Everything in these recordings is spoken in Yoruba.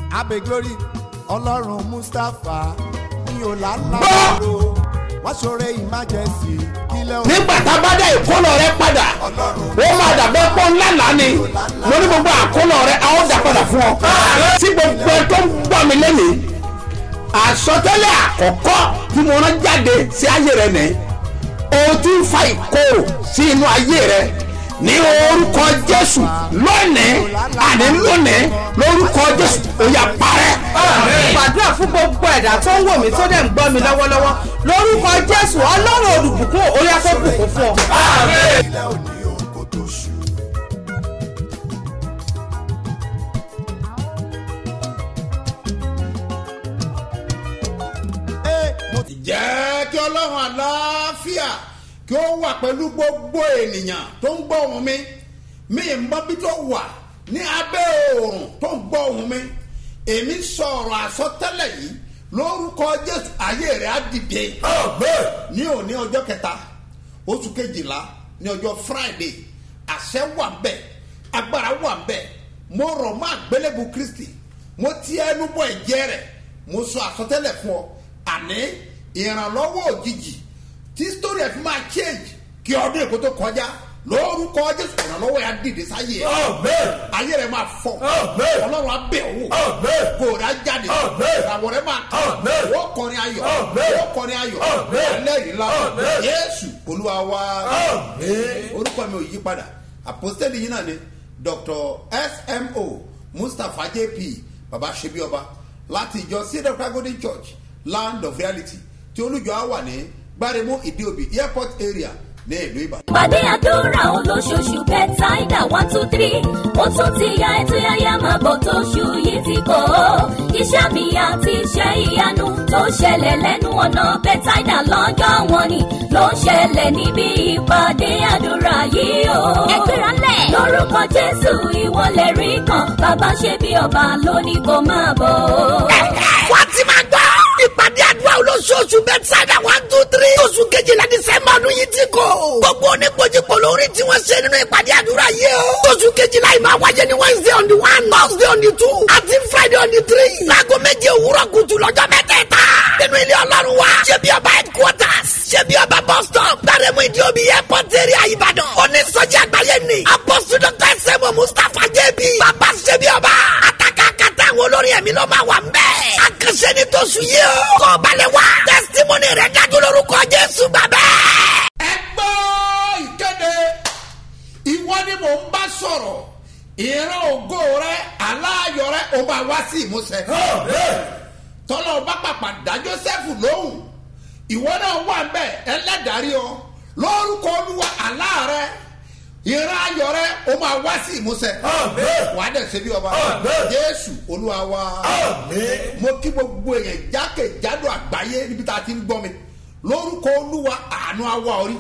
abe glory ọlọ́run mustapha ní ọ̀làlàbọ̀rọ̀ wọ́n ṣoore emergency kílẹ̀ òun nígbà tá a bá dá ìkólọ rẹ padà ó máa dàbẹ́ pọ́ ńlá lánì mo ní gbogbo àkólọ rẹ a ó dà padà fún ọ. tí gbogbo ẹ tó ń gbọ́ mi lẹ́nìí àsọtẹ́lẹ̀ àkọ́kọ́ tí mo rán jáde sí ayé rẹ nìyí o ti ń fa ìkorò sí inú ayé rẹ ní orúkọ jésù lónìí àní lónìí lórúkọ jésù ó yá parẹ́. gbàdúrà fún gbogbo ẹ̀dá tó ń wò mí tó dẹ̀ ń gbọ́ mi lọ́wọ́lọ́wọ́ lórúkọ jésù ọlọ́run olùbùkún orí afẹ́bùkún fún ọ. kílẹ̀ òní òun kò tó ṣù. Ee, mo ti jẹ́ kí ọlọ́run àlàáfíà kí ó wà pẹ̀lú gbogbo ènìyàn tó ń gbọ́ ohùn mi mi ì mọ bí tó wà ní abẹ́ oòrùn tó ń gbọ́ ohùn mi èmi sọ̀rọ̀ àsọtẹ́lẹ̀ yìí lórúkọ jésù ayé rẹ̀ á dìde ní òní ọjọ́ kẹta oṣù kejìlá ní ọjọ́ friday àṣẹ wà bẹ́ẹ̀ agbára wà bẹ́ẹ̀ mo rọ̀ mọ́ àgbélébù kristi mo ti ẹnu bọ ẹ̀jẹ̀ rẹ̀ mo sọ àsọtẹ́lẹ̀ fún ọ àní ìrànlọ́wọ́ òjijì tí story ẹ̀ fi máa change kí ọdún èkó tó kọjá lórúkọ jésù ìrànlọ́wọ́ yà dìde sáyé ẹ̀ ayé rẹ̀ máa fọ ọlọ́run abẹ́ òwò kòrò ajáde ìràwọ̀ rẹ̀ máa tọ̀ wọ́n kọrin ayọ̀ wọ́n kọrin ayọ̀ ẹlẹ́rìí la yéésù olúwa wa orúkọ mi ò yí padà àpòstẹ́lì yìí náà ni dr smo mustapha jp baba sebioba láti ìjọ cedar golden church land of reality tí olùjọ á wà ní gbáremú ìdíòbí airport area ní ìlú ìbàdàn. ìpàdé àdúrà olóṣooṣù bẹ́tàìdà one two three ó tún ti ya ètò yáyá máa bọ̀ tó ṣù yìí ti kọ́ ọ́ iṣẹ́ mi àti iṣẹ́ ìyanu tó ṣẹlẹ̀ lẹ́nu ọ̀nà bẹ́tàìdà lọ́jọ́ wọn ni ló ń ṣẹlẹ̀ níbi ìpàdé àdúrà yìí o. ẹgbẹ́ra lẹ̀. lórúkọ jésù ìwọlẹ̀ rí kan bàbá ṣe bí ọba lónìí kò máa bọ̀. wọ́n ti máa gbọ́ ìpàdé àdúrà olóṣooṣù bẹ́tsáìdà one two three oṣù kejìlá dísẹ́mbà ọdún yìí ti kọ́. gbogbo oníkojúpọ̀ lórí tí wọ́n ṣe nínú ìpàdé àdúrà yìí o. oṣù kejìlá yìí máa wáyé ní wednesday on the one thursday on the two àti friday on the three. láago méje òwúrọ̀ kùtù lọ́jọ́ mẹ́tẹ̀ẹ̀ta. nínú ilé ọlọ́run wa ṣé bí ọba headquarters ṣé bí ọba bus stop gbàrẹ́mú ìdí omi airport area ìbàdàn. onísọjí àgbáyé ni apọ́sù dr sẹ́mu mustapha jẹ́bi. bàbá ṣé bí ọba àtàkàkàtà àwọn olórin ẹ̀mí ló máa wà ń bẹ́ẹ̀. àkànṣe ni tó sùn yìí o. kọ́ balẹ̀ wá. testimony rẹ̀ dájú lórúkọ jésù bàbá. ẹ gbọ́ ìkéde ìwọ ni mò ń bá sọ̀rọ̀ ìran ògo rẹ aláàyọ rẹ ó máa wá sí ìmúṣẹ. tọ́lọ́ bá pàpà dá jósẹ́fù lóhùn ìwọ náà wà ń bẹ̀ ẹlẹ́dàrí ọ lórúkọ olúwa aláàrẹ ìran ayọ̀ rẹ ó máa wá sí ìmúṣẹ. wà á dẹ̀ ṣe bí ọba jésù olúwa wa mo kí gbogbo èèyàn jákèjádò àgbáyé níbi tá a ti ń gbọ́ mi lórúkọ olúwa àánú awa orí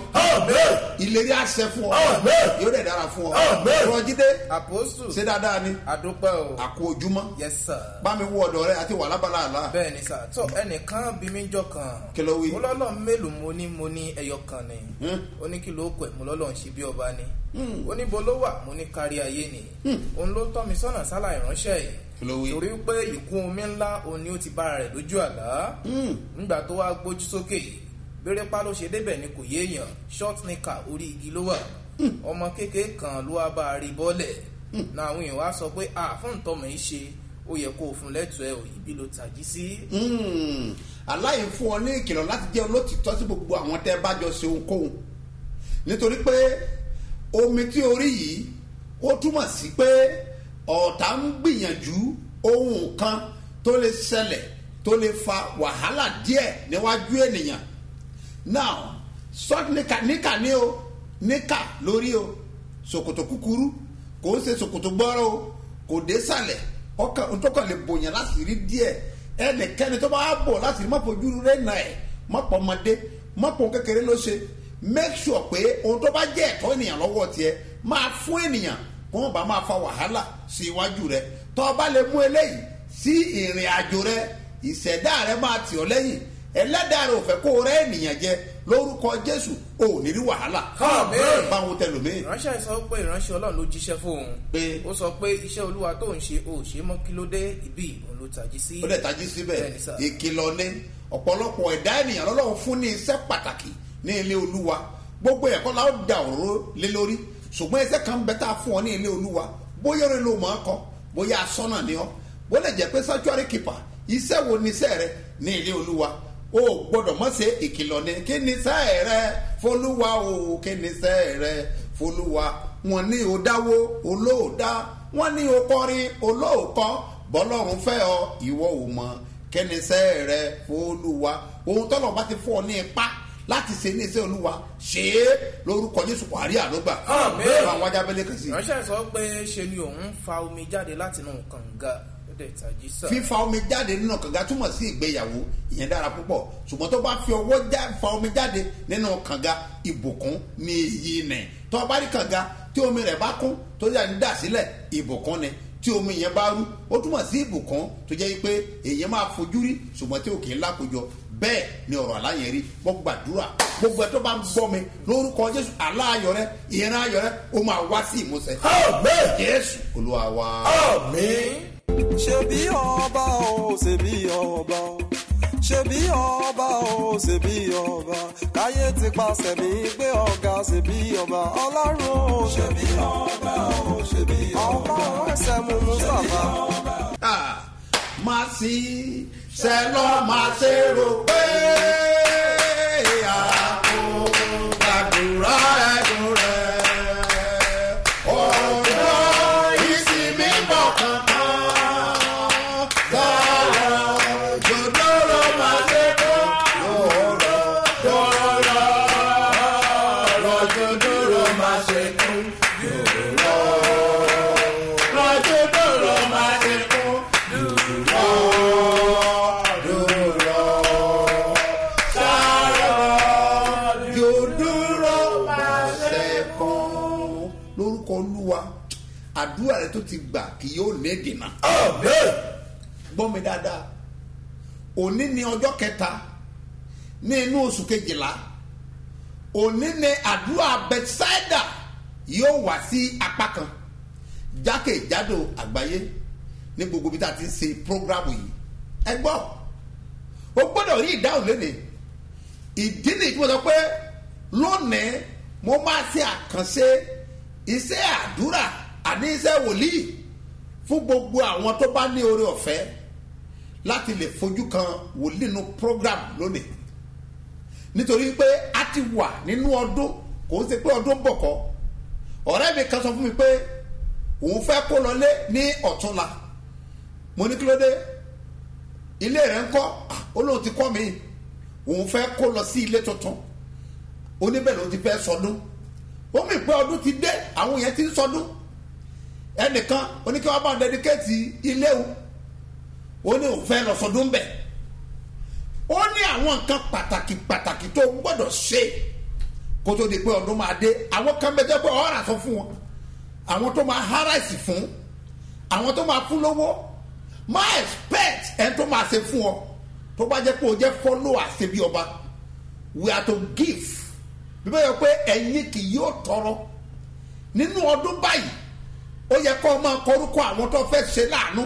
ìlérí àṣẹ fún ọ yóò dẹ̀ dára fún ọ rọjídé apostle ṣé dáadáa ni adúpẹ́ o àkó ojúmọ́ yes sir bá mi wọ ọ̀dọ̀ rẹ àti wà lábala àlá bẹ́ẹ̀ ni sà tó ẹnìkan bí mi jọ kan Kí ló wí? mo lọ́lọ́ mélòó mo ní mo ní ẹyọ kan ni Hmm. ó ní kí ló kọ̀ ẹ̀ mo lọ́lọ́ ń ṣe bí ọba ni ó ní bo ló wà mo ní kárí ayé ni òun ló tọ́ mi sọ́nà sálà ìránṣẹ́ yìí Kí ló wí? torí pé ìkún omi ńlá òun ni ó ti bára rẹ̀ lójú àlá nígbà tó wá gbójú sókè bérépa ló ṣe débẹ̀ ni kò yéèyàn short nika orí igi ló wà ọmọ kékeré kan ló wá bá a rí bọ́lẹ̀ náà àwọn èèyàn wá sọ pé à fún ìtọ́mọ̀ yìí ṣe ó yẹ kó o fún lẹ́tọ̀ọ́ ẹ̀ òyìnbí ló tají sí. Mm. aláyè fún ọ ní ìkìlọ̀ láti jẹ́ olótìtọ́ sí gbogbo àwọn tẹ́ bá jọ ṣe ohunkóhun nítorí pé omi tí orí yìí ó túmọ̀ sí pé ọ̀tá ń gbìyànjú ohun kan tó lè ṣẹlẹ̀ tó lè fa wàhálà díẹ̀ níwájú ènìyàn now short níkà níkà ní o níkà lórí o ṣòkòtò kúkúrú kò ń ṣe ṣòkòtò gbọ́rọ̀ o kò dé sàlẹ̀ ọkàn ntọ́kàn lè bòyàn láti rí díẹ̀ ẹnìkẹ́ni tó bá bò láti rí mọ́pọ̀ ojú rẹ̀ nà ẹ̀ mọ́pọ̀ ọmọdé mọ́pọ̀ kékeré ló ṣe make sure pé ohun tó bá jẹ́ ẹ̀tọ́ ènìyàn lọ́wọ́ tiẹ̀ máa fún ènìyàn kó wọn bá máa fa wàhálà sí iwájú rẹ tó o bá lè mú eléyìí sí ìrìn àjò rẹ ìṣẹ̀dá rẹ máa tì ọ́ lẹ́yìn ẹlẹ́dàá rẹ ò fẹ́ kó o rẹ́ ènìyàn jẹ lórúkọ jésù ò ní rí wàhálà Àmín. báwo tẹlòmíì ìránṣẹ́ sọ pé ìránṣẹ́ ọlọ́run ló jíṣẹ́ fóun Pé- ó sọ pé iṣẹ́ olúwa tó ń ṣe ò ṣe mọ́ kí ló dé ibi òun ló tají sí ó dẹ̀ tají síbẹ̀ Bẹ́ẹ̀ni sà. ìkìlọ̀ ni ọ̀pọ̀lọpọ̀ ẹ̀dá ènìyàn lọ́lọ́run fún ní iṣẹ́ pàtàkì ní ilé olúwa gbogbo ẹ̀kọ́ la ó da òróró lé lórí ṣùgbọ́n iṣẹ́ kan bẹ tá a fún ọ ní ilé olúwa bóyá orin ló mọ̀ ọ́ kọ bóyá asọ́nà ni ọ́ bó lè jẹ́ pé sanctuary keeper iṣẹ́ wo ni iṣẹ́ rẹ ní ilé olúwa o gbọ́dọ̀ mọ̀ ṣe ìkìlọ̀ ni kí ni iṣẹ́ rẹ fọlúwa o kí ni iṣẹ́ rẹ fọlúwa wọn ní o dáwó olóòdá wọn ní o kọrin olóòkọ bọ́lọ́run fẹ́ ọ ìwọ ò mọ̀ kẹ́nisẹ́ rẹ fọlúwa ohun tọ́lọ̀ bá ti fún ọ ní ipá láti ṣe ní iṣẹ́ olúwa ṣe é lórúkọ jésù kwari àlógbà Àmín. bá wọn jábẹ́lẹ́ kan sí i. ìránṣẹ́ sọ pé ṣe ni òun fa omi jáde látinú kànga ó dẹ̀ tají sà fífa omi jáde nínú kànga túmọ̀ sí ìgbéyàwó ìyẹn dára púpọ̀ ṣùgbọ́n tó bá fi ọwọ́ já fa omi jáde nínú kànga ìbùkún ní èyí nẹ̀ tó o bá rí kànga tí omi rẹ̀ bá kún tó yà ń dà sílẹ̀ ìbùkún ni tí omi yẹn bá rú ó túmọ̀ sí ìbùkún tó jẹ́ pé èyàn máa fojú rí ṣùgbọ́n tí ò kì í lákòjọ bẹ́ẹ̀ ni ọ̀rọ̀ aláyẹn rí wọ́n gbàdúrà gbogbo ẹ̀ tó bá ń gbọ́ mi lórúkọ jésù aláyọ̀ rẹ ìran ayọ̀ rẹ ó máa wá sí ìmúṣẹ. jésù olúwa wa. ṣebí ọba o ṣebí ọba o ṣebí ọba o ṣebí ọba káyé ti paṣẹ mi gbé ọ̀gá ṣebí ọba ọlọ́run o ṣebí ọba o ṣebí ọba ọba ẹsẹ̀ mú mustapha. Ah, máa sí sẹ́lọ́ máa ṣe rò pé àpò gbàdúrà ẹ̀dùn rẹ̀. ọ̀dọ́ ìsinmi bọ̀ kankan sọ̀rọ̀ jòdòrò máa ṣe kó lọ́rọ̀ lọ́rọ̀ lọ́rọ̀ jòdòrò máa ṣe kó lọ́rọ̀ jòdòrò máa ṣe kó yòdúró máa ṣe kún. lórúkọ olúwa àdúrà rẹ tó ti gbà kì yóò ní dènà. gbọ́ mi dáadáa òní ni ọjọ́ kẹta ní inú oṣù kejìlá òní ni àdúrà bethsaida yóò wá sí apá kan jákèjádò àgbáyé ní gbogbo bí tá a ti ń ṣe prógrámù yìí ẹ gbọ́ o gbọ́dọ̀ rí ìdáhùn lónìí ìdí nìyí tí mo sọ pé lónìí mo máa ṣe àkànṣe iṣẹ́ àdúrà àní iṣẹ́ wòlíì fún gbogbo àwọn tó bá ní oore ọ̀fẹ́ láti lè fojú kan wòlíì nínú program lónìí nítorí pé a ti wà nínú ọdún kò ń ṣe pé ọdún bọ̀ kọ́ ọ̀rẹ́ mi kan sọ fún mi pé òun fẹ́ kó lọlé ní ọ̀túnla mo ní kí ló dé ilé rẹ̀ ń kọ́ Ah, ó lóun ti kọ́ mi òun fẹ́ kó lọ sí ilé tuntun oníbẹ̀ ló ti fẹ́ sọdún ó mì pé ọdún ti dé àwọn yẹn ti ń sọdún ẹnìkan oníkẹ́wọ́n bá ń dẹ́díkẹ́tì ilé o ó ní òun fẹ́ lọ sọdún bẹ̀ ó ní àwọn nǹkan pàtàkì pàtàkì tó gbọ́dọ̀ ṣe kó tó di pé ọdún máa dé àwọn kan bẹ jẹ́ pé ọ̀rà sọ fún wọn àwọn tó máa harassy fún àwọn tó máa fún lówó má expect ẹni tó máa ṣe fún ọ tó bá jẹ́ pé o jẹ́ follower ṣe bí ọba we are to give bí bẹ́ẹ̀ yọ pé ẹ̀yin kì yóò tọrọ nínú ọdún báyìí ó yẹ kó o máa kọrúkọ àwọn tó fẹ́ ṣe láàánú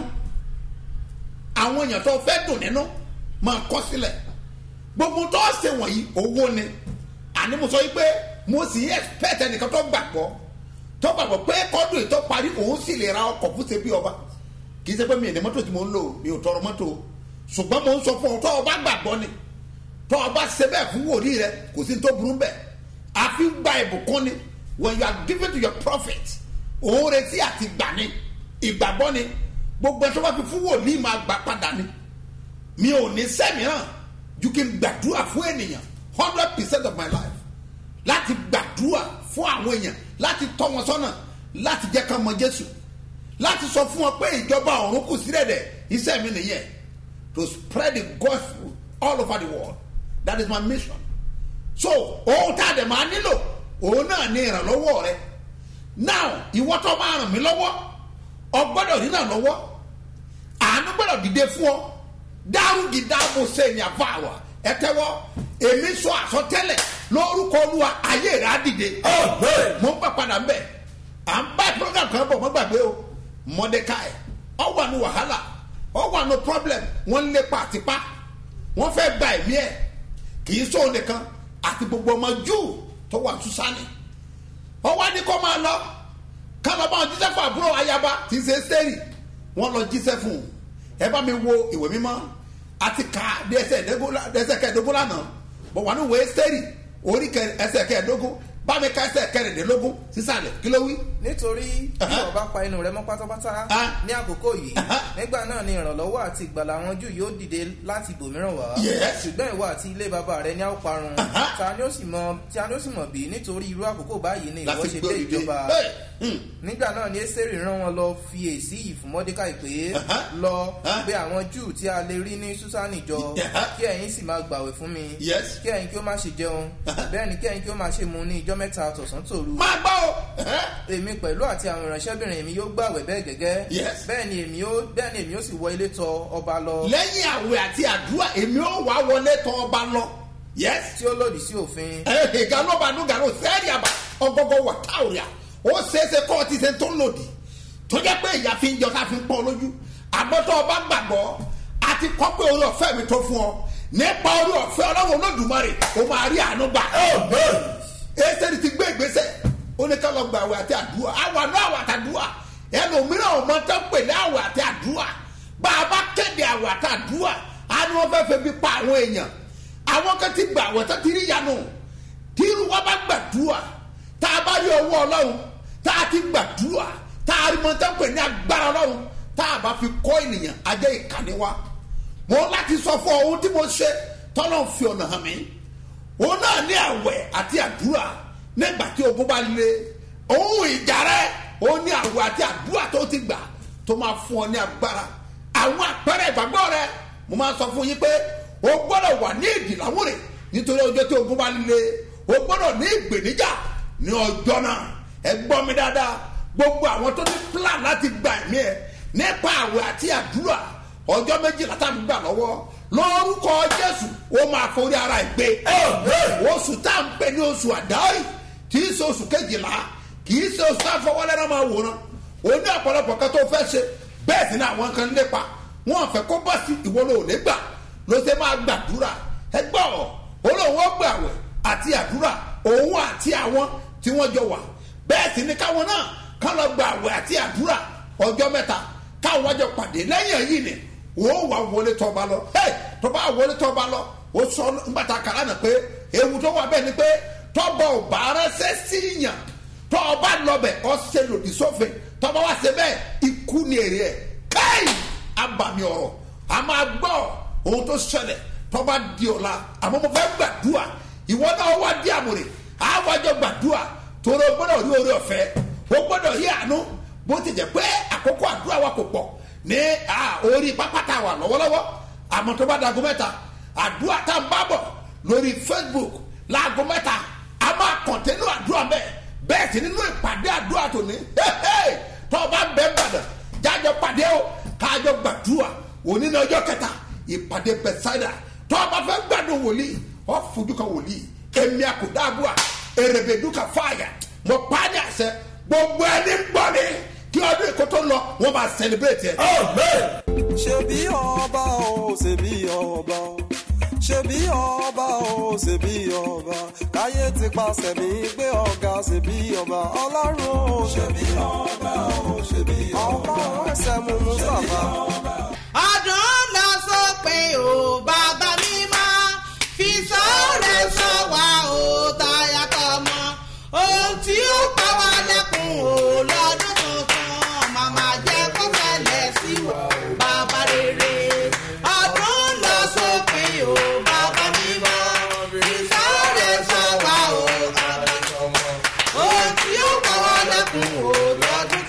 àwọn èèyàn tó fẹ́ dùn nínú máa kọ́ sílẹ̀ gbogbo tó ṣe wọ̀nyí owó ni àní mo sọ yìí pé mo sì ń expect ẹnìkan tó gbàgbọ́ tó gbàgbọ́ pé kọ́dún ètò parí òun sì lè ra ọkọ̀ fún ṣe bí ọba kì í ṣe pé mi ì ní mọ́tò tí mo ń lò mi ò tọrọ mọ́tò ṣùgbọ́n mo ń sọ fún ọ tó o bá gbàgbọ́ ni tó o bá ṣe bẹ́ẹ̀ fún wòlíì rẹ kò sí ní tó burú bẹ́ẹ̀ àfi gba ìbùkún ni when you are giving to your prophet òun retí àti gbà ni ìgbàgbọ́ ni gbogbo ẹ̀ tó bá fi fún wòlíì máa gbà padà ni mi ò ní sẹ́mìíràn ju kí n gbàdúrà fún ènìyàn hundred percent of my life láti gbàdúrà fún àwọn èèyàn láti tọ́ wọn sọ́nà láti jẹ́ ká mọ jésù láti sọ fún wọn pé ìjọba ọ̀run kù sílẹ̀ dẹ̀ iṣẹ́ mi nìyẹn to spread the gospel all over the world that is my mission so ohun tá a dẹ̀ máa nílò òun náà ní ìrànlọ́wọ́ rẹ now ìwọ tó máa ràn mí lọ́wọ́ ọgbọ́dọ̀ rí náà lọ́wọ́ àánú gbọ́dọ̀ dìde fún ọ dárúgì dáàbò sẹ́yìn àfàwà ẹ tẹ́wọ́ èmi sọ àsọtẹ́lẹ̀ lórúkọ olúwa ayé rẹ̀ á dìde mo ń bá padà mbẹ́ à ń bá program kan bọ̀ mọ́ gbàgbé o mordecai ọ wà ní wàhálà ọ wà ní problem wọ́n ń lépa àtipá wọ́n fẹ́ gba ẹ̀mí ẹ̀ kì í sóhun nìkan àti gbogbo ọmọ júù tó wà túsánì ọ wá ní kó máa lọ ká lọ bá wọn jíṣẹ́ fún àbúrò ayaba tí ń ṣe sẹ́rì wọ́n lọ jíṣẹ́ fún un ẹ bá mi wo ìwé mímọ́ àti ká dẹ́sẹ̀ kẹ́ẹ̀dógún lánàá bọ̀ wà ní ìwé sẹ́rì orí kẹ- ẹsẹ̀ kẹ́ẹ̀dógún bá mi ká ẹsẹ̀ kẹrìndínlógún sísàlẹ̀ kí ló wí. nítorí bí ọba pa inú rẹ mọ pátápátá Ah. ní àkókò yìí Aha. nígbà náà ni ìrànlọ́wọ́ àti ìgbàlà àwọn jù yóò dìde láti ibòmíràn wá Yes. ṣùgbọ́n ìwọ àti ilé bàbá rẹ ní a ó parun Aha. ta ni ó sì mọ ta ni ó sì mọ̀ bí nítorí irú àkókò báyìí ni ìwọ láti ṣe gbé dé òdìdé ìjọba Hey! Hmm. nígbà náà ni ẹ́sẹ̀rì rán wọn lọ fi èsì yìí fún mọ́dékàì pé Aha. lọ Ah. pé àwọn júù tí a lè rí ní súsánì jọ Aha. kí ẹ̀yin sì máa gbàwẹ̀ fún mi Yes. kí ẹ̀yin kí ó má ṣe jẹun bẹ́ẹ̀ ni kí ẹ̀yin kí ó má ṣe mu ní ijọ́ mẹ́ta tọ̀sán tòru máa gbọ́ o ẹ̀hẹ́. èmi pẹ̀lú àti àwọn ìránṣẹ́bìnrin mi yóò gbàwẹ̀ bẹ́ẹ̀ gẹ́gẹ́ Yes. bẹ́ẹ̀ ni èmi yóò bẹ́ẹ̀ ni èmi yóò sì wọ ilé tọ ọba lọ lẹ́yìn àwẹ̀ àti àdúrà èmi ò wá wọlé tọ́ ọba lọ yes tí ó lòdì sí òfin ẹ̀ ganoba nugano sẹ́ẹ̀rì àbá ọgọgọ wà táwùrìà ó ṣeéṣe kọ́ ọtí ṣe tó lòdì tó jẹ́ pé ìyá fi ń jọ ká fi ń pọ́n lójú àgbọ̀tọ̀ ọba gbàgbọ́ àti kọ́ pé orí ọ̀fẹ́ mi tó fún ọ nípa orí ọ̀fẹ́ ọlọ́run olódùmarè ó máa rí àánú gbà ẹsẹ̀rì ti gbé ìgbésẹ̀ ó ní ká lọ gba àwẹ̀ àti àdúrà àwọn àná àwẹ̀ àti àdúrà ẹlòmíràn ò mọ tán pè ní àwẹ̀ àti àdúrà bá a bá kéde àwẹ̀ àti àdúrà á ní wọ́n fẹ́ fẹ́ bí pa àwọn èèyàn àwọn kan ti gbà àwẹ̀ tó ti rí yanu tí irú wa bá gbàdúrà tá a bá rí owó ọlọ́run tá a ti gbàdúrà tá a rí mọ tán pè ní agbára ọlọ́run tá a bá fi kọ́ ènìyàn ajẹ́ ìkànnì wa mo láti sọ fún ọ ohun tí mo ṣe tọ́lọ́ fi ọ̀nà hàn mí òun náà ní àwẹ̀ àti àdúrà nígbà tí ogun bá le òun ìjà rẹ òun ní àwẹ̀ àti àdúrà tó ti gbà tó máa fún ọ ní agbára àwọn àpẹẹrẹ ìgbàgbọ́ rẹ mo máa sọ fún yín pé o gbọ́dọ̀ wà ní ìdìlámúrè nítorí ọjọ́ tí ogun bá le o gbọ́dọ̀ ní ìgbèníjà ní ọjọ́ náà ẹ gbọ́ mi dáadáa gbogbo àwọn tó ní plan láti gba ẹ̀mí ẹ nípa àwẹ̀ àti àdúrà ọjọ́ méjìlá tá à ń gbà lọ́wọ́ lórúkọ jésù ó máa forí ara ẹ̀ gbé oṣù tá à ń pè ní oṣù àdáyé kì í ṣe oṣù kejìlá kì í ṣe oṣù tá a fọwọ́ lẹ́nu máa wòran ó ní ọ̀pọ̀lọpọ̀ kan tó fẹ́ ṣe bẹ́ẹ̀ sì ni àwọn kan lépa wọn fẹ́ kó bọ́ sí ìwọ ló lè gbà ló ṣe máa gbàdúrà ẹ gbọ́ olóhùn ó gbàwẹ̀ àti àdúrà òun àti àwọn tí wọ́n jọ wà bẹ́ẹ̀ sì ni káwọn náà kán lọ gbàwẹ̀ àti àdúrà ọjọ́ mẹ́ta káwọn wájọ pàdé lẹ́yìn èyí ni wọ́n wà wọlé tọ́ba lọ hey, tọ́ba wọlé tọ́ba lọ ó sọ nígbàtà kàrá nà pé ewu tó wà bẹ́ẹ̀ ni pé tọ́ba ò bá rẹ́sẹ̀ sí yàn tọ́ba lọ́bẹ̀ ọ́ ṣe lòdì sófin tọ́ba wá ṣe bẹ́ẹ̀ ikú ni èrè ẹ̀ káì abàmì ọ̀rọ̀ a máa gbọ́ ohun tó ṣẹlẹ̀ tọ́ba di ọ̀la àmọ́ mo fẹ́ gbàdúrà ìwọ náà wá di àmúrè àwájọ gbàdúrà tóró gbọ́dọ̀ rí orí ọ̀fẹ́ o gbọ́dọ̀ rí àánú bó ti jẹ́ pé àkókò àdúrà wa kò pọ̀ ní orí pápátá wa lọ́wọ́lọ́wọ́ àmọ́ tó bá dago mẹ́ta àdúrà tá n bá bọ̀ lórí facebook láago mẹ́ta a máa kọ̀ntẹ́nù àdúrà bẹ́ẹ̀ bẹ́ẹ̀ sì nínú ìpàdé àdúrà tó ní tó o bá bẹ́ẹ̀ bàdàn jájọ pàdé o kájọ gbàdúrà òní ní ọjọ́ kẹta ìpàdé bẹ̀sáìdà tó o bá fẹ́ gbàdùn wòlíì ọ fojú kan wòlíì èmi àkùdá àbúrà èrèbèdúkà fáyà mo pa á ní àṣẹ gbogbo ẹni ń gbọ́ ni kí ọdún èkó tó lọ wọ́n máa celebrate ẹ̀. ṣebí ọba o ṣebí ọba o ṣebí ọba o ṣebí ọba káyé ti paṣẹ mi gbé ọ̀gá ṣebí ọba ọlọ́run o ṣebí ọba o ṣebí ọba ọlọ́run ẹsẹ̀ mú mustapha. ọdún lọ sópin o bàbá mi máa fi sọ́ọ̀rẹ́ sọ wá o táyà tọmọ ohun tí ó pa wá lẹ́kùn o lọ́dún tuntun màmá jẹ́ kó fẹ́lẹ̀ sí wa o bàbá rere ọdún lọ sópin o bàbá mi máa fi sọ́ọ̀rẹ́ sọ wá o bàbá ohun tí ó pa wá lẹ́kùn o lọ́dún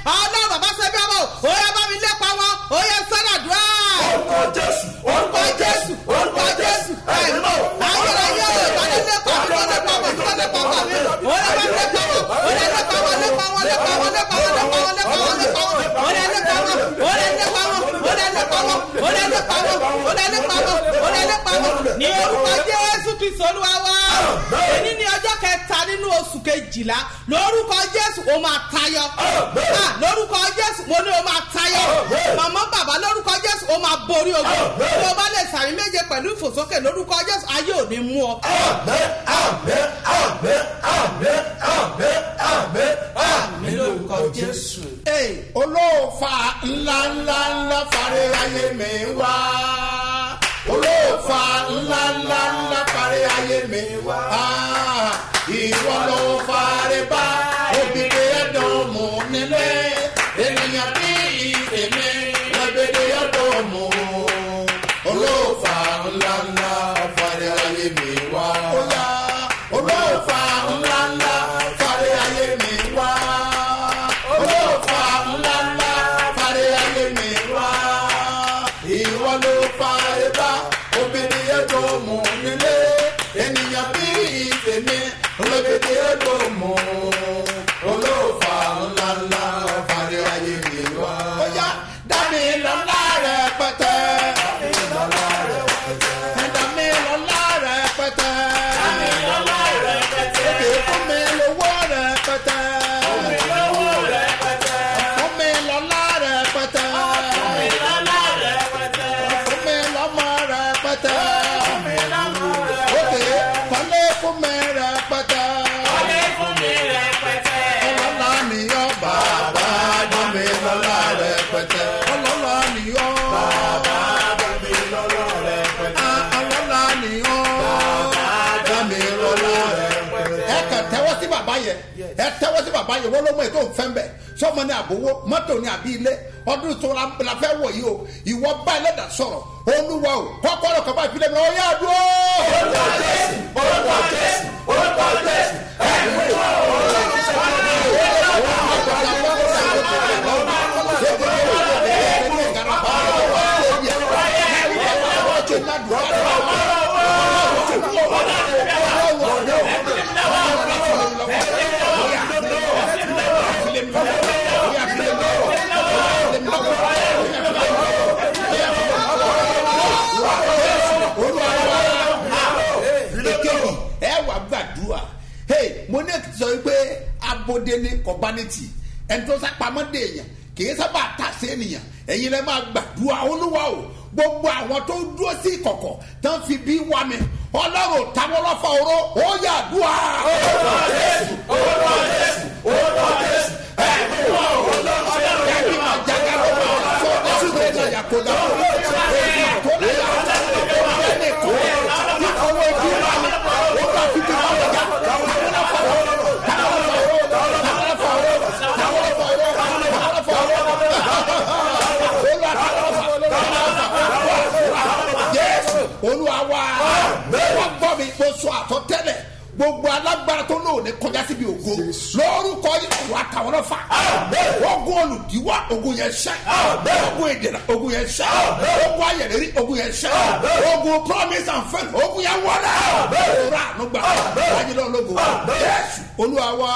ọlọ́run bàbá sẹ́bí ọmọ ó yẹ bá mi lépa wọn ó yẹ sọ́dàdúrà. orúkọ jésù orúkọ jésù orúkọ jésù ẹ̀mọ́ ayérayé o ìbálẹ̀ lépa mi tó lépa wọn tó lépa wọn mi ó yẹ bá mi lépa wọn ó yẹ lépa wọn lépa wọn lépa wọn lépa wọn lépa wọn lépa wọn lépa wọn ó yẹ lépa wọn ó yẹ lépa wọn ó yẹ lépa wọn ó yẹ lépa wọn ó yẹ lépa wọn ó yẹ lépa wọn ní orúkọ jésù kristu olúwa wa èyí ní ọjọ́ kẹta nínú oṣù kejìlá lórúkọ jésù ó máa tayọ Ah, lórúkọ jésù mo ní ó máa tayọ màmá bàbá lórúkọ jésù ó máa borí ogun tí o bá lè sàmì méje pẹ̀lú ìfòsókè lórúkọ jésù ayé ò ní mú ọ. àmẹ́ àmẹ́ àmẹ́ àmẹ́ àmẹ́ àmẹ́ àmẹ́ lórúkọ jésù. Ee, olóòfà ńlá ńlá ńlá fàrẹ ayé mi wá. olóòfà ńlá ńlá ńlá fàrẹ ayé mi wá. Ah, ìwọ ló fàrẹ bá obìnrin ẹ̀dùn mú nílé. ènìyàn bí ìfèmí lọ́bẹ̀rẹ̀ ẹ̀dùn mú. olóòfà ńlá ńlá fàrẹ ayé mi wá. olóòfà ńlá ńlá fàrẹ ayé mi wá olóòfà ńlá ńlá fàrẹ ayé mi wá ìwọ ló fa ẹbá obìnrin ẹjọ mọ nílé ènìyàn bí ìfèmí olóbìnrin ẹjọ mọ olóòfà ńlá ńlá fàrẹ ayé mi wá. ó yá dání lọ́lá rẹ̀ pẹ́tẹ́. dání lọ́lá rẹ̀ pẹ́tẹ́. dání lọ́lá rẹ̀ pẹ́tẹ́. dání lọ́lá rẹ̀ pẹ́tẹ́. èdè fún mi lówó rẹ̀ pẹ́tẹ́. fún mi lówó rẹ̀ pẹ́tẹ́. fún mi lọ́lá rẹ̀ pẹ́tẹ́. fún mi lọ́lá rẹ̀ pẹ́tẹ́. fún mi lọ́mọ rẹ̀ pẹ́tẹ́. fún mi lọ́mọ rẹ̀ pẹ́tẹ́. òkè kọ́lé fún mi rẹ̀ pẹ́tẹ́. kọ́lé fún mi rẹ̀ pẹ́tẹ́. ọlọ́lá nìyọ́ bàbá dán mi lọ́lá rẹ̀ pẹ́tẹ́. ọlọ́lá nìyọ́ bàbá dán mi lọ́lá rẹ̀ pẹ́tẹ́. ọlọ́lá nìyọ́ bàbá dán mi lọ́lá rẹ̀ pẹ́tẹ́. ẹ kàn tẹ́wọ́ sí bàbá yẹn ẹ tẹ́wọ́ sí bàbá yẹn wọ́n ló mọ ètò òfẹ́ mbẹ́ sọmọ ní àbówó mọ́tò ní àbí ilé ọdún tó la la fẹ́ wọ̀ yìí o ìwọ bá ẹlẹ́dà sọ̀rọ̀ olúwa o kọ́kọ́rọ́ kọ́ bá ìpínlẹ̀ mi ọ̀yá àdúró. orúkọ jésù orúkọ jésù orúkọ jésù ẹ̀mí wá. èkejì ẹ wà gbàdúrà hey mo ní èkìtì sọ wípé abode ní kọbaniti ẹni tó sápamọ́ dé èèyàn kì í sábà tà sí ènìyàn ẹ̀yin lẹ́ máa gbàdúrà olúwa o gbogbo àwọn tó dúró sí ìkọ̀kọ̀ tó ń fi bí wá mi ọlọ́run táwọn ọlọ́fà oró ó yà dùà. orúkọ jésù orúkọ jésù orúkọ jésù ẹ̀mí wá olóòtú ẹbí máa jáde lọ́wọ́ tó dájú rẹ̀ náà yà kó dájú èyí tó lè yà tó lè ní kó ní owó ibi wá mi ó bá fi bí wá mi já táwọn ọlọ́fà oró táwọn ọlọ́fà oró táwọn ọlọ́fà oró táwọn ọlọ́fà oró táwọn ọlọ́fà oró jésù olúwa wa wọ́n gbọ́ mi mo sọ àtọ́tẹ́lẹ̀ gbogbo alágbára tó lò ní kọjá síbi ògo lórúkọ yìí wà táwọn náà fà ogun olùdíwà ogun yẹn ṣẹ ogun ìdènà ogun yẹn ṣẹ ogun ayẹlẹri ogun yẹn ṣẹ ogun promise and faith ogun yẹn wọlé òwúrọ̀ ànúgbà wájú lọ lógo jésù olúwa wa.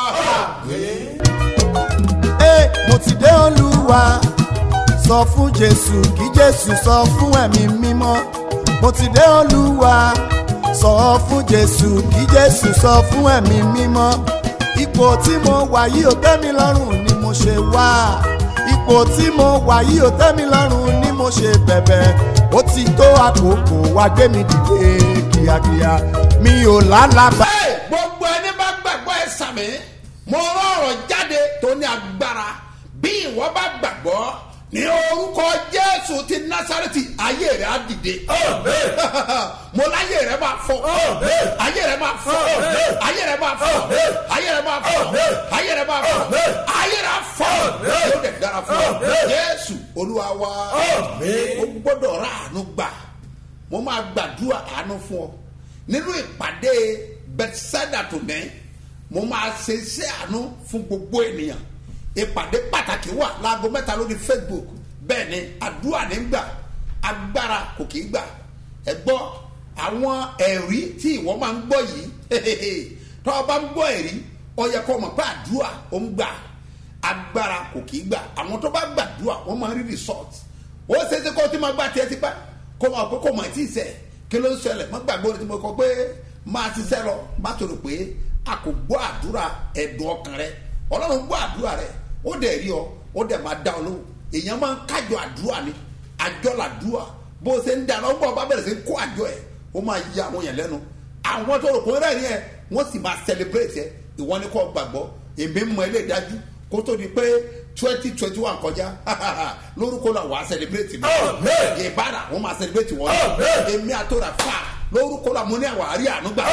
Ẹ, mo ti dé olúwa sọ fún jésù kí jésù sọ fún ẹ̀mí mímọ́ mo ti dé olúwa sọ fún jésù kí jésù sọ fún ẹ̀mí mímọ́ ipò tí mo wà yìí ò tẹ́ mi lọ́rùn ni mo ṣe wá ipò tí mo wà yìí ò tẹ́ mi lọ́rùn ni mo ṣe bẹ̀bẹ̀ ó ti tó àkókò wá gbé mi dìde kíákíá mi ò lálàbà. Ẹ, gbogbo ẹni bá gbàgbọ́ ẹ sàmì mo rán ọ̀rọ̀ jáde tó ní agbára bí ìwọ bá gbàgbọ́ ní orúkọ jésù ti násàrẹ́tì ayé rẹ̀ á dìde. mo láyé rẹ̀ máa fọ ayé rẹ̀ máa fọ ayé rẹ̀ máa fọ ayé rẹ̀ máa fọ ayé rẹ̀ máa fọ ayé rẹ̀ á fọ yóò dẹ̀ dára fún ọ jésù olúwa wa o gbọ́dọ̀ rà àánú gbà mo máa gbàdúrà àánú fún ọ nínú ìpàdé bethsaida tó ní mo máa ṣe iṣẹ́ àánú fún gbogbo ènìyàn ìpàdé pàtàkì wà láago mẹ́ta lórí facebook bẹ́ẹ̀ ni àdúrà ní gbà agbára kò kì í gbà ẹ gbọ́ àwọn ẹ̀rí tí ìwọ máa ń gbọ́ yìí tọ́ ọ bá ń gbọ́ ẹ̀rí ọ yẹ kó mọ̀ pé àdúrà ó ń gbà agbára kò kì í gbà àwọn tó bá gbàdúrà wọ́n máa ń rí result ó ṣeéṣe kó o ti máa gbà tiẹ̀ ti pẹ́ kó o máa pé kó o máa ti sẹ̀ kí ló ń ṣẹlẹ̀ má gbàgbé orin tí mo kọ pé máa ṣiṣẹ́ lọ má tó rò pé a kò gbọ́ àdúrà ẹ̀dùn ọkàn rẹ ọlọ́run gbọ́ àdúrà rẹ ó dẹ̀ rí ọ ó dẹ̀ máa dá ọ lóhùn èèyàn máa ń kájọ àdúrà ni àjọ làdúrà bó o ṣe ń dáná ọgbọ́n ọba bẹ̀rẹ̀ sí kó àjọ ẹ̀ ó máa yí àwọn yẹn lẹ́nu àwọn tó rò pé rẹ̀ ni ẹ̀ wọ́n sì máa celebrate ẹ̀ ìwọ ni kò gbàgbọ́ èmi mọ ilé ìdájú kó tó di pé twenty twenty one kọjá lórúkọ náà wàá celebrate mi ìbára wọn máa celebrate wọn èmi àtọ́ra fà lórúkọ náà mo ní àwọn àárí àánú gbà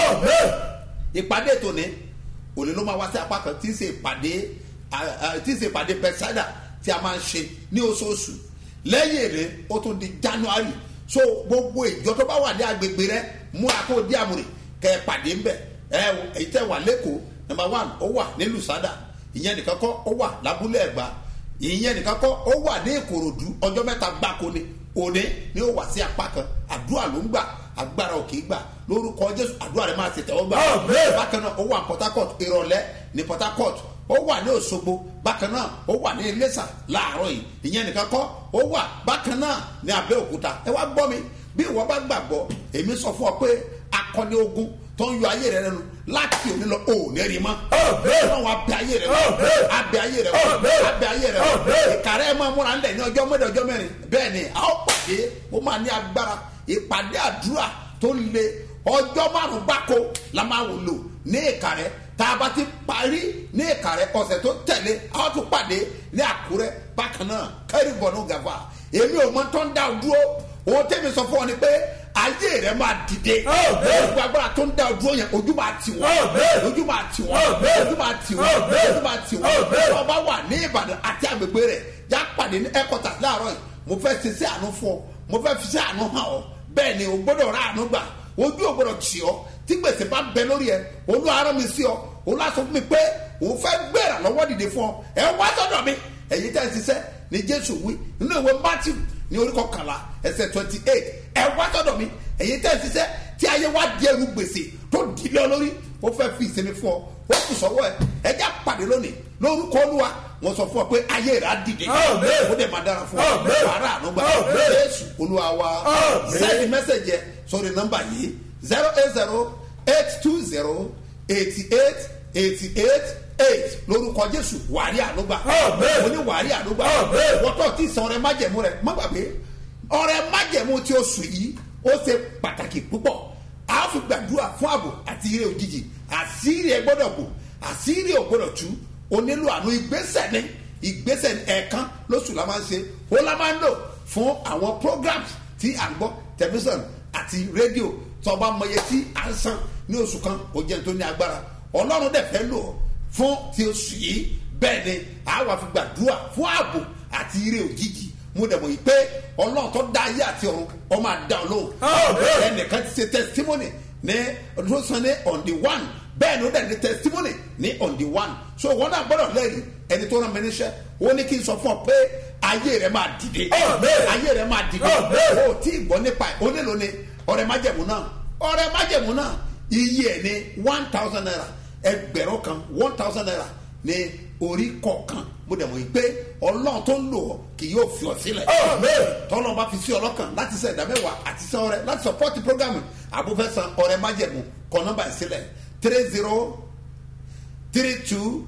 ìpàdé tòní òní ló máa wá sí apá kan tí ń ṣe ìpàdé tí ń ṣe ìpàdé pẹ̀sádà tí a máa ń ṣe ní oṣooṣù lẹ́yìn èrè ó tún di january so gbogbo ìjọ tó bá wà ní agbègbè rẹ múra kó di àmúrè kẹ ẹ pàdé ńbẹ ẹ èyí tẹ wà lẹ́kọ̀ọ́ number one ó wà ní lusada ìyẹn nìkan kọ́ ó wà lábúlé ẹ̀gbá ìyẹn nìkan kọ́ ó wà ní ìkòròdú ọjọ́ mẹ́ta gbáko ni òní ni ó wà sí apá kan àdúrà ló ń gbà agbára òkè gbà lórúkọ jésù àdúrà rẹ máa ṣe tẹ̀wọ́ gbà bákan náà ó wà ní port harcourt ìrọ̀lẹ́ ní port harcourt ó wà ní òṣogbo bákan náà ó wà ní iléṣà láàárọ̀ yìí ìyẹn nìkan kọ́ ó wà bákan náà ní abẹ́òkúta ẹ wá gbọ́ mi bí ìwọ bá gbàgbọ́ èmi sọ fún ọ pé akọni ogun tó ń yọ ayé rẹ lẹnu láti òní lọ ò ní rí mọ. ọlọ́run abẹ ayé rẹ wọ abẹ ayé rẹ wọ abẹ ayé rẹ wọ ìkàrẹ́ máa múra ńlẹ̀ ní ọjọ́ mẹ́rin ọjọ́ mẹ́rin bẹ́ẹ̀ ni a ó pàdé ó máa ní agbára ìpàdé àdúrà tó le ọjọ́ márùn gbáko la máa wò lò ní ìkàrẹ́ tá a bá ti parí ní ìkàrẹ́ ọ̀sẹ̀ tó tẹ̀lé a ó tún pàdé ní àkúrẹ́ bákan náà kẹ́rìbọ̀nù gàfà èmi ò mọ tó ń dá o dúró òun tẹ́mi sọ fún ọ ni pé ayé rẹ máa dìde gbogbo agbára tó ń dá ojú yẹn ojú máa tì wọ́n ojú máa tì wọ́n ojú máa tì wọ́n ojú máa tì wọ́n tí wọ́n bá wà ní ìbàdàn àti àgbègbè rẹ̀ já pàdé ní ẹ̀kọ́tà láàárọ̀ yìí mo fẹ́ ṣe sí àánú fún ọ mo fẹ́ fi sí àánú hàn ọ bẹ́ẹ̀ ni o gbọ́dọ̀ rà àánú gbà ojú ò gbọ́dọ̀ tì ọ tí gbèsè bá bẹ lórí ẹ olú ara mi sí ọ olú aṣọ fún mi pé òun fẹ́ gbéra lọ́wọ́ dìde fún ọ ẹ wá sọ́dọ̀ mi ẹ̀yin tẹ́ ẹ ṣiṣẹ́ ni jésù wí nínú ìwé matthew ní orí kọkànlá ẹsẹ̀ twenty eight ẹ wá sọ́dọ̀ mi ẹ̀yin tẹ́ ẹ ṣiṣẹ́ tí ayé wá di ẹrù gbèsè tó di lé ọ lórí ó fẹ́ fi ìsinmi fún ọ ó kù sọ́wọ́ ẹ ẹ já pàdé lónìí lórúkọ olúwa wọn sọ fún ọ pé ayé rẹ á dìde ó dẹ̀ máa dára fún ọ wàrà ànúgbà jésù olúwa wa sẹ́ẹ̀dì mẹ́sẹ̀jì ẹ sórí nọ́mbà yìí zero eight zero eight two zero eighty eight eighty eight eight lórúkọ jésù wàrí ànúgbà mo ní wàrí ànúgbà wọ́tọ̀ tí sọ ọrẹ májẹ̀mú rẹ má gbàgbé ọrẹ májẹ̀mú tí o sùn yìí ó ṣe pàtàkì púpọ̀ a fi gbàdúrà fún ààbò àti ire òjijì àṣírí ẹ gbọ́dọ̀ bò àṣírí ò gbọ́dọ̀ tú o nílò àánú ìgbésẹ̀ ní ìgbésẹ̀ ẹ̀ẹ̀kan lóṣù la máa ń ṣe ó la máa ń lò fún àwọn programs tí à ń gbọ́ tẹlifíṣàn àti rédíò tó o bá mọye tí à ń san ní oṣù kan ó jẹ́ tó ní agbára ọlọ́run dẹ̀ fẹ́ lò ó fún ti oṣù yìí bẹ́ẹ̀ ni àwa fi gbàdúrà fún ààbò àti ire òjijì mo dẹ̀ mọ̀ yìí pé ọlọ́run tó dá ayé àti ọ̀run ọ máa dá ọ lóhùn ẹnìkan ti ṣe testimony ní ọdún sanni on the one bẹ́ẹ̀ ni ó dẹ̀ ní testimony ní on the one so wọn náà gbọ́dọ̀ lẹ́rìí ẹni tó rán mi níṣẹ́ ó ní kí n sọ fún ọ pé ayé rẹ máa dìde ayé rẹ máa dìde o tí ì gbọ́ nípa ẹ̀ ó nílò ni ọ̀rẹ́ májẹ̀mú náà ọ̀rẹ́ májẹ̀mú náà iye ẹ̀ ní one thousand naira ẹgbẹ̀rún kan one thousand naira ní orí kọ̀ọ̀kan mo dẹ̀ mọ̀ yìí pé ọlọ́run tó ń lò ọ́ kì yóò fi ọ́ sílẹ̀ tọ́lọ́ bá fi sí ọlọ́kàn láti sẹ́ ìdámẹ́wàá àti sẹ́ ọrẹ láti sọpọ́tì programme àbúfẹ́ san ọrẹ májẹ̀mú kọ́ nọ́mbà ìsílẹ̀ three zero three two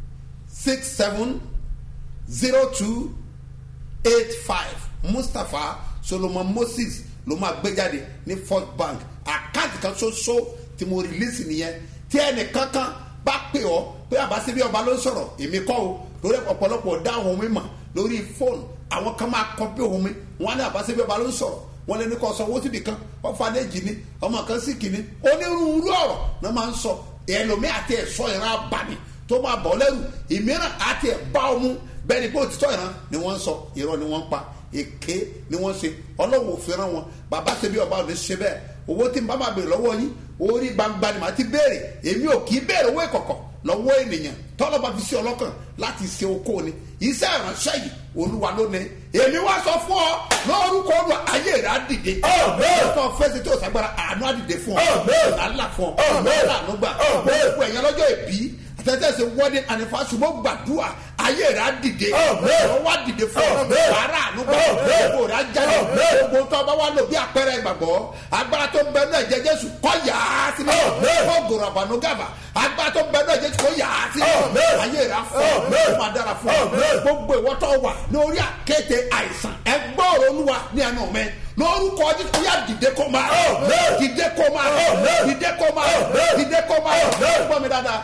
six seven zero two eight five mustapha solomon moses ló máa gbé jáde ní first bank àkáǹtì kan ṣoṣo tí mo release nìyẹn tí ẹnì kankan bá pè ọ́ pé àbáṣe bí ọba ló ń sọ̀rọ̀ èmi kọ́ o lórí ọ̀pọ̀lọpọ̀ dá ohun mi mọ̀ lórí fóònù àwọn kan máa kọ́ bí ohun mi wọ́n á ní àbáṣe bí ọba ló ń sọ̀rọ̀ wọ́n lé ní kọ́ sọ owó síbi kan wọ́n fa ní èjì ni ọmọ kan sì kìíní onírúurú ọ̀rọ̀ náà máa ń sọ ẹlòmí àti ẹ̀sọ́ ìran abàmì tó máa bọ̀ lẹ́rù ìmíràn àti ẹ̀bá ọmú bẹ́ẹ̀ ni pé òtítọ́ ìran ni wọ́n ń sọ irọ́ ni wọ́n ń pa èké ni wọ́n ṣe ọlọ́wọ́ òfin ran wọn bàbá ṣe bí ọba ò ní ṣe bẹ́ẹ̀ owó tí n bá máa béèrè lọ́wọ́ yín orí gbangba ni màá ti béèrè èmi ò kì í béèrè owó ìkọ̀kọ̀ lọ́wọ́ ènìyàn tọ́lọ́ba fi sí ọlọ́kàn láti ṣe okó ni iṣẹ́ ìránṣẹ́ yìí olúwa ló ní èmi wá sọ fún ọ lórúkọ olú ayé rẹ á dìde ọkọ fẹsẹ tí o sàgbára àánú á dìde fún ọ làálà fún ọ làálà ló gbà gbogbo ẹ̀yàn lọ́jọ́ ìbí àtẹ̀tẹ̀sẹ̀ wedding anniversary mo gbàdúrà ayé rẹ á dìde ọ̀rọ̀ wá dìde fún ọ wàrà àánú gbà gbogbo rẹ á jáde gbogbo tó ọba wa lò bí àpẹẹrẹ ìgbàgbọ́ agbára tó ń bẹ náà jẹ jésù kọ́ yà á sí mi kọ́ gòrò àbànú gàbà agbára tó ń bẹ náà jésù kọ́ yà á sí mi ayé rẹ á fọ́ ọ máa dára fún ọ gbogbo ìwọ́tọ̀ wà lórí àkéte àìsàn ẹgbọ́rọ̀ olúwa ní ẹnu mi lórúkọ jésù yá dìde kó máa dìde kó máa dìde kó máa dìde kó máa gbọ́ mi dáadáa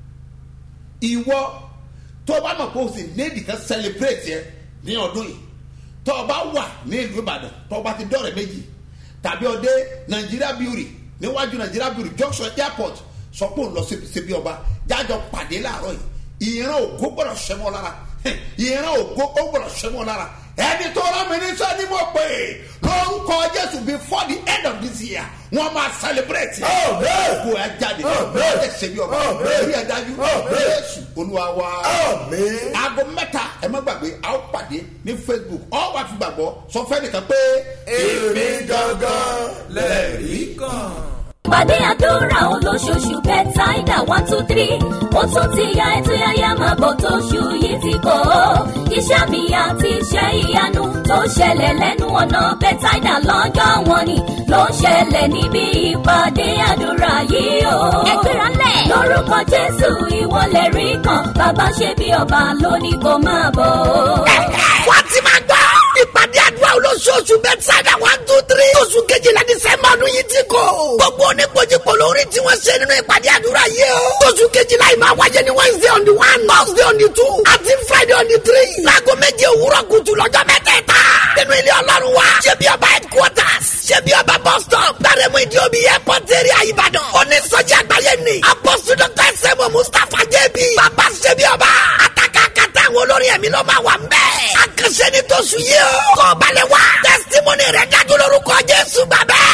ìwọ tó bá mọ̀ pé o sì léèdì kan celebrate yẹ ní ọdún yìí tó o bá wà ní ìlú ìbàdàn tó o bá ti dọ̀rẹ̀ méjì tàbí ọdẹ nàìjíríà bíórì níwájú nàìjíríà bíórì junction airport sọ pé òun lọ síbi ọba jájọ pàdé láàárọ̀ yìí ìran ògo gbọ́dọ̀ ṣẹ́mọ́ lára ìran ògo ó gbọ́dọ̀ ṣẹ́mọ́ lára ẹni tó rán mi níṣẹ́ ni mo pè é lórúkọ jésù before the end of this year wọ́n máa celebrate ògo ẹ̀ jáde wọ́n lè ṣe bí ọba orí ẹ̀ dájú jésù olúwa wa aago mẹ́ta ẹ má gbàgbé a ó pàdé ní facebook ọ wà fi gbàgbọ́ sọ fẹ́ nìkan pé èmi gangan lẹ́rìí kan. Pàdé àdúrà olóṣooṣù bẹ́tàìdà one two three. Ó tún ti ya ètò yáyá máa bọ̀ tóṣù yìí ti kọ́. Iṣẹ́ mi àti iṣẹ́ ìyanu tó ṣẹlẹ̀ lẹ́nu ọ̀nà bẹ́tàìdà lọ́jọ́ wọn ni ló ń ṣẹlẹ̀ níbi ìpàdé àdúrà yìí o. Ẹgbẹ́ra lẹ̀. Lórúkọ Jésù ìwọlẹ̀ rí kan. Bàbá ṣe bí ọba lónìí kò máa bọ̀. wá ti máa gbọ́. ìpàdé àdúrà olóṣooṣù bẹ́tsáìdà one two three. oṣù kejìlá dísẹ́mbà ọdún yìí ti kò. gbogbo oníkojúkọ lórí tí wọ́n ṣe nínú ìpàdé àdúrà yìí o. oṣù kejìlá yìí máa wáyé ní wednesday on the one thursday on the two àti friday on the three. láago méje òwúrọ̀ kùtù lọ́jọ́ mẹ́tẹ̀ẹ̀ta. nínú ilé ọlọ́run wa. ṣé bí ọba headquarters. ṣé bí ọba bus stop. gbàrẹ́mú ìdí omi airport area ìbàdàn. onísọjí àgbáyé ni. apọ́sù dr sẹ́mu mustapha jẹ́bi. bàbá ṣé bí ọba. àtàkàkàtà àwọn olórin ẹ̀mí ló máa wà ń bẹ́ẹ̀. àkànṣe ni tó sùn yìí o. kọ́ balẹ̀ wá. testimony rẹ̀ dájú lórúkọ jésù bàbá.